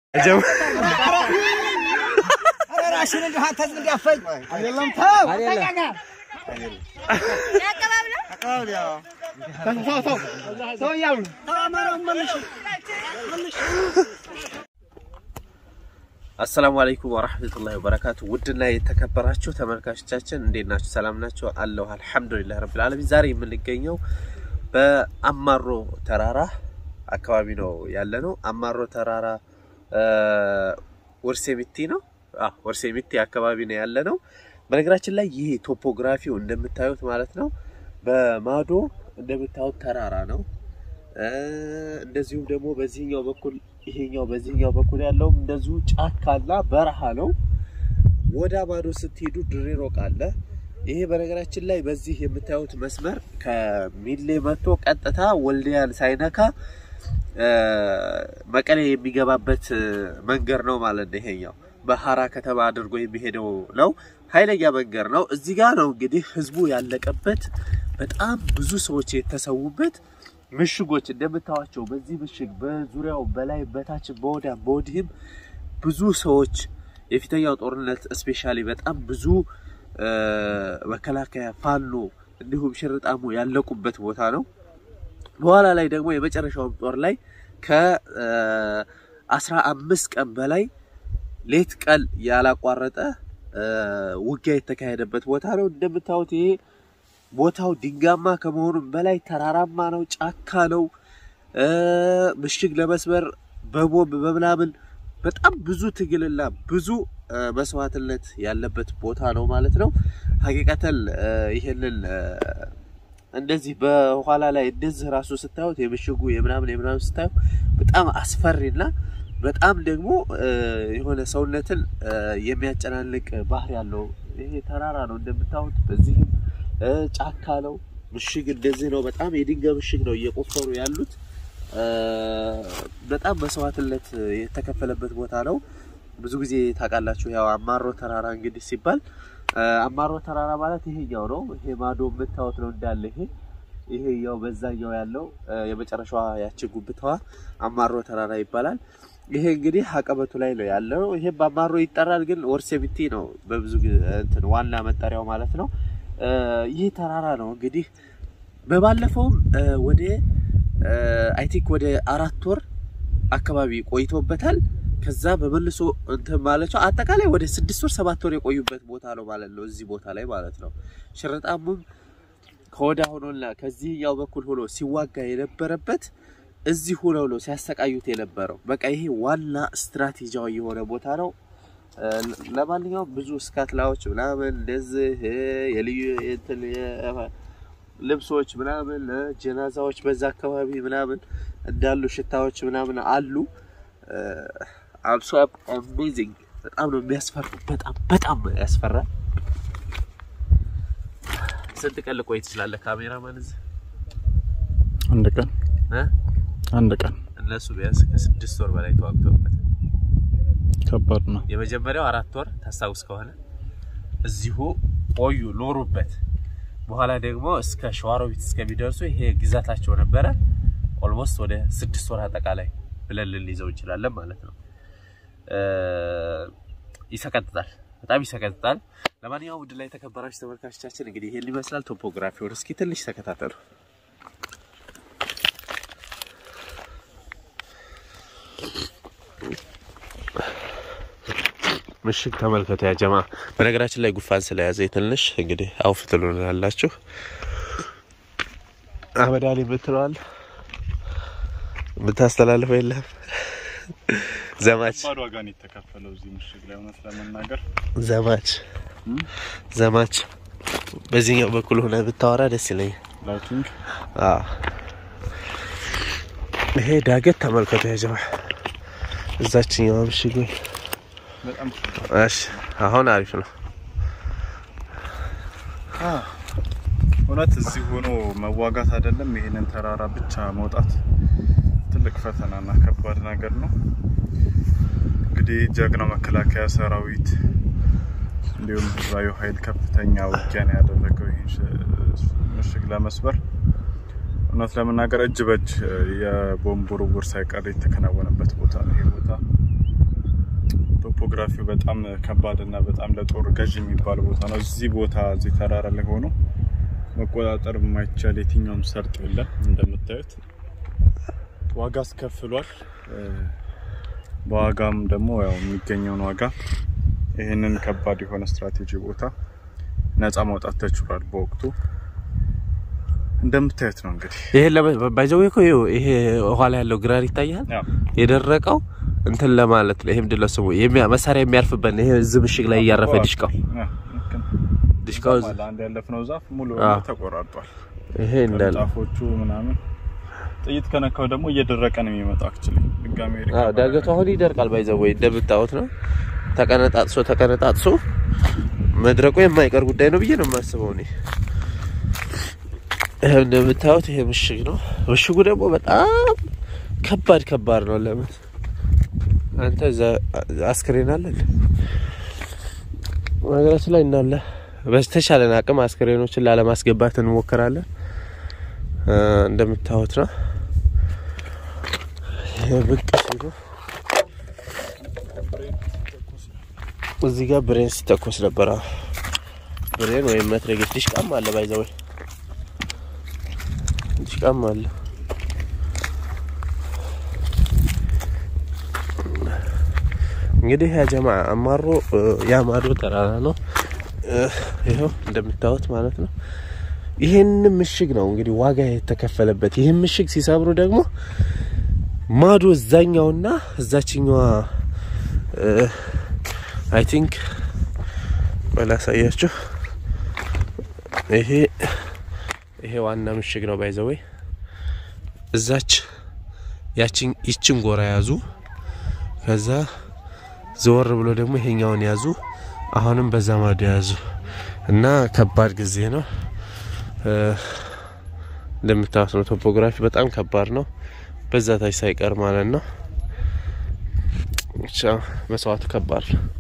ራሽን እንዲሁ አንተ ዝም እንዳፈኝ አይደለም ተው ሰው እያሉ አሰላሙ አለይኩም ወራህመቱላሂ ወበረካቱ። ውድና የተከበራችሁ ተመልካቾቻችን እንዴት ናችሁ? ሰላም ናችሁ? አለሁ አልሐምዱሊላህ ረብል ዓለሚን። ዛሬ የምንገኘው በአማሮ ተራራ አካባቢ ነው ያለ ነው። አማሮ ተራራ ወርሴሚቲ ነው። አዎ ወርሴሚቲ አካባቢ ነው ያለ ነው። በነገራችን ላይ ይህ ቶፖግራፊው እንደምታዩት ማለት ነው በማዶ እንደምታዩት ተራራ ነው። እንደዚሁም ደግሞ በዚህኛው በኩል ይሄኛው በዚህኛው በኩል ያለው እንደዚሁ ጫካና በረሃ ነው። ወደ ማዶ ስትሄዱ ድሬ ሮቅ አለ። ይሄ በነገራችን ላይ በዚህ የምታዩት መስመር ከሚሌ መጥቶ ቀጥታ ወልዲያን ሳይነካ መቀሌ የሚገባበት መንገድ ነው ማለት ነው። ይሄኛው በሀራ ከተማ አድርጎ የሚሄደው ነው። ኃይለኛ መንገድ ነው። እዚህ ጋር ነው እንግዲህ ህዝቡ ያለቀበት በጣም ብዙ ሰዎች የተሰዉበት ምሽጎች እንደምታዋቸው በዚህ ምሽግ በዙሪያው በላይ በታች በወዲያም በወዲህም ብዙ ሰዎች የፊተኛው ጦርነት እስፔሻሊ በጣም ብዙ መከላከያ ፋኖ እንዲሁም ሽርጣሙ ያለቁበት ቦታ ነው። በኋላ ላይ ደግሞ የመጨረሻውን ጦር ላይ ከአስራ አምስት ቀን በላይ ሌት ቀን ያላቋረጠ ውጊያ የተካሄደበት ቦታ ነው። እንደምታዩት ይሄ ቦታው ድንጋማ ከመሆኑም በላይ ተራራማ ነው፣ ጫካ ነው። ምሽግ ለመስበር በቦምብ በምናምን በጣም ብዙ ትግልና ብዙ መስዋዕትነት ያለበት ቦታ ነው ማለት ነው። ሀቂቀተል ይሄንን እንደዚህ በኋላ ላይ እንደዚህ ራሱ ስታዩት የምሽጉ የምናምን የምናምን ስታዩ በጣም አስፈሪና በጣም ደግሞ የሆነ ሰውነትን የሚያጨናንቅ ባህር ያለው ይሄ ተራራ ነው እንደምታዩት። በዚህም ጫካ ነው። ምሽግ እንደዚህ ነው። በጣም የድንጋይ ምሽግ ነው እየቆፈሩ ያሉት። በጣም መስዋዕትነት የተከፈለበት ቦታ ነው። ብዙ ጊዜ ታውቃላችሁ፣ ያው አማሮ ተራራ እንግዲህ ሲባል አማሮ ተራራ ማለት ይሄኛው ነው። ይሄ ማዶ የምታዩት ነው እንዳለ ይሄ ይሄ ያው በዛኛው ያለው የመጨረሻዋ ያቺ ጉብታዋ አማሮ ተራራ ይባላል። ይሄ እንግዲህ አቀበቱ ላይ ነው ያለው። ይሄ በአማሮ ይጠራል፣ ግን ወርሴሚቲ ነው በብዙ እንትን ዋና መጠሪያው ማለት ነው። ይህ ተራራ ነው እንግዲህ በባለፈውም ወደ አይ ቲንክ ወደ አራት ወር አካባቢ ቆይቶበታል። ከዛ በመልሶ እንትን ማለት ነው አጠቃላይ ወደ ስድስት ወር ሰባት ወር የቆዩበት ቦታ ነው ማለት ነው። እዚህ ቦታ ላይ ማለት ነው። ሽርጣሙም ከወዳ ሆኖና ከዚህኛው በኩል ሆኖ ሲዋጋ የነበረበት እዚህ ሆነው ነው ሲያሰቃዩት የነበረው። በቃ ይሄ ዋና ስትራቴጂያዊ የሆነ ቦታ ነው። ለማንኛውም ብዙ ስካትላዎች ምናምን እንደዚህ የልዩ እንትን ልብሶች ምናምን ጀናዛዎች በዛ አካባቢ ምናምን እንዳሉ ሽታዎች ምናምን አሉ። አብሶ አሜዚንግ በጣም ነው የሚያስፈሩ። በጣም በጣም ያስፈራል። ስንት ቀን ልቆይ ትችላለህ ካሜራማን እዚህ? አንድ ቀን እ አንድ ቀን እነሱ ቢያንስ ከስድስት ወር በላይ ተዋግተውበት ከባድ ነው። የመጀመሪያው አራት ወር ታስታውስ ከሆነ እዚሁ ቆዩ ኖሩበት። በኋላ ደግሞ እስከ ሸዋሮቢት እስከሚደርሱ ይሄ ግዛታቸው ነበረ። ኦልሞስት ወደ ስድስት ወር አጠቃላይ ብለን ልንይዘው እንችላለን ማለት ነው። ይሰቀጥጣል፣ በጣም ይሰቀጥጣል። ለማንኛውም ውድ ላይ የተከበራችሁ ተመልካቾቻችን እንግዲህ ይሄን ይመስላል ቶፖግራፊውን። እስኪ ትንሽ ተከታተሉ። ምሽግ ተመልከቱ ያ ጀማ። በነገራችን ላይ ጉፋን ስለያዘ ትንሽ እንግዲህ አውፍ ትሉናላችሁ። አህመድ አሊ የምትለዋል የምታስተላልፈው የለም። ዘማች ከባድ ዋጋ ነው የተከፈለው እዚህ ምሽግ ላይ እውነት ለመናገር ዘማች ዘማች በዚህኛው በኩል ሆነ ብታወራ ደስ ይለኛል። ላይቲንግ አዎ ይሄ ዳገት ተመልከቱ ያ ጀማ። እዛችኛው ምሽግ ወይ በጣም እሺ፣ አሁን አሪፍ ነው። እውነት እዚህ ሆኖ መዋጋት አይደለም ይሄንን ተራራ ብቻ መውጣት ትልቅ ፈተናና ከባድ ነገር ነው። እንግዲህ ጀግናው መከላከያ ሰራዊት እንዲሁም ህዝባዊ ኃይል ከፍተኛ ውጊያን ያደረገው ይህን ሽ- ምሽግ ለመስበር እውነት ለመናገር እጅ በእጅ የቦምብ ውርውር ሳይቀር የተከናወነበት ቦታ ነው ይሄ ቦታ። ቶፖግራፊው በጣም ከባድ እና በጣም ለጦር ገዥ የሚባል ቦታ ነው። እዚህ ቦታ እዚህ ተራራ ላይ ሆኖ መቆጣጠር የማይቻል የትኛውም ሰርጥ የለም። እንደምታዩት ዋጋ አስከፍሏል። እ፣ በዋጋም ደግሞ ያው የሚገኘውን ዋጋ ይህንን ከባድ የሆነ ስትራቴጂ ቦታ ነፃ ማውጣት ተችሏል በወቅቱ እንደምታዩት ነው እንግዲህ ይሄ ባይዘው እኮ ይኸው ይሄ ኋላ ያለው ግራር ይታያል። ያው የደረቀው እንትን ለማለት ነው። ይሄ ምንድን ነው ስሙ? የሚያ- መሳሪያ የሚያርፍበት ነው። ይሄ እዚህ ምሽግ ላይ እያረፈ ዲሽቃው ያ፣ ልክ ነው። ዲሽቃው እዛም አለ። አንድ ያለፍነው ዛፍ ሙሉ አዎ። ተቆራርጧል። ይሄ እንዳለ ዛፎቹ ምናምን ጥይት ከነካው ደግሞ እየደረቀ ነው የሚመጣው። አክቹሊ ድጋሚ አዎ ዳገቱ አሁን ይደርቃል። ባይዘው ወይ እንደምታዩት ነው። ተቀነጣጥሶ ተቀነጣጥሶ መድረቁ የማይቀር ጉዳይ ነው ብዬ ነው የማስበው እኔ። ይሄ እንደምታዩት ይሄ ምሽግ ነው። ምሽጉ ደግሞ በጣም ከባድ ከባድ ነው። ለምን አንተ እዛ አስክሬን አለ እንዴ? ነገራችን ላይ እናለ በተቻለን አቅም አስክሬኖችን ላለማስገባት እንሞክራለን። እ፣ እንደምታዩት ነው። ይሄ ብቅ ሲሉ እዚህ ጋር ብሬን ሲተኮስ ነበረ። ብሬን ወይም መትረጌስ ዲሽቃም አለ ባይዘወይ ዲሽቃም አለ። እንግዲህ ያ ጀማ አማሮ እ፣ ያማዶ ተራራ ነው። እ፣ ይኸው እንደምታዩት ማለት ነው። ይህን ምሽግ ነው እንግዲህ ዋጋ የተከፈለበት። ይህን ምሽግ ሲሰብሩ ደግሞ ማዶ እዛኛውና እዛችኛዋ አይ ቲንክ በላሳያችሁ ይሄ ይሄ ዋና ምሽግ ነው ባይዘወይ እዛች ያችን ይችን ጎራ ያዙ። ከዛ ዘወር ብሎ ደግሞ ይሄኛውን ያዙ። አሁንም በዛ ማዶ ያዙ እና ከባድ ጊዜ ነው። እ፣ እንደምታዩት ነው። ቶፖግራፊ በጣም ከባድ ነው። በዛ ታች ሳይቀር ማለት ነው። ብቻ መስዋዕቱ ከባድ ነው።